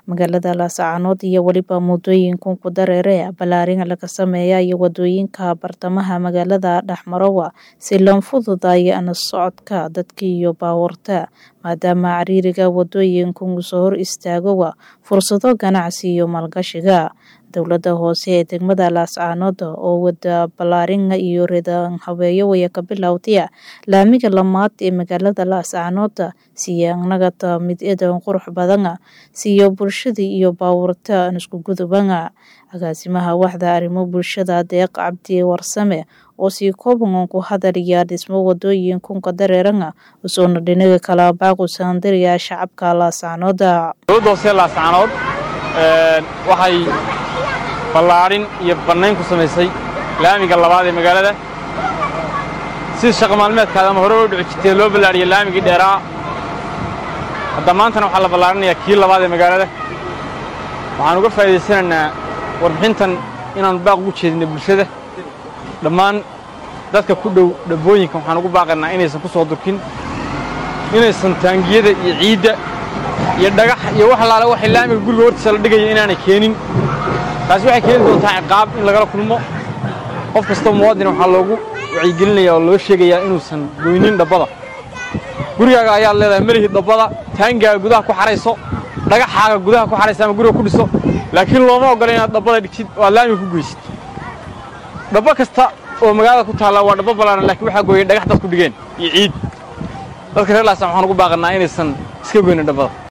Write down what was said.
magaalada laascaanood iyo weliba muddooyinkan ku dareere ballaarin laga sameeyayo wadooyinka bartamaha magaalada dhexmarowa si loo fududayo socodka dadka iyo baabuurta maadaama cariiriga wadooyinkan uu soo hor istaagowa fursado ganacsi iyo maalgashiga dowladda hoose ee degmada laascaanood oo wada ballaarin iyo ridan habeeyo waya ka bilowdaya laamiga lamaad ee magaalada laascaanood siyanagata mid eedan qurux badan siiyo bulshada iyo baabuurta aan isku gudubana agaasimaha waxda arrimo bulshada deeq cabdi warsame oo sii kooban ku hadalaya dhismo wadooyinkunka dareerana usoona dhinaga kala baaqusaandiriya shacabka laascaanood dowladda hoose laascaanood waxay ballaarin iyo bannayn ku samaysay laamiga labaad ee magaalada sida shaqa maalmeedkaada ama hore u dhici jirtee loo ballaariyey laamigii dheeraa hadda maantana waxaa la ballaarinayaa kii labaad ee magaalada waxaan uga faa'iidaysanaynaa warbixintan inaan baaq ugu jeedinay bulshada dhammaan dadka ku dhow dhabbooyinka waxaan ugu baaqaynaa inaysan ku soo durkin inaysan taangiyada iyo ciidda iyo dhagax iyo wax allaale waxay laamiga guriga hortiisa la dhigaya inaanay keenin taasi waxay keeni doontaa ciqaab in lagala kulmo qof kastoo muwaadin waxaa loogu wacyigelinaya oo loo sheegayaa inuusan goynin dhabbada gurigaaga ayaad leedahay melihii dhabbada taangaaga gudaha ku xarayso dhagaxaaga gudaha ku xaraysa ama guriga ku dhiso laakiin looma oggola inaad dhabbada dhigtid oo aad laamiga ku geysid dhabbo kasta oo magaalada ku taalla waa dhabbo ballaaran laakiin waxaa gooyay dhagax dad ku dhigeen iyo ciid dadka reer laasaan waxaan ugu baaqannaa inaysan iska goynin dhabbada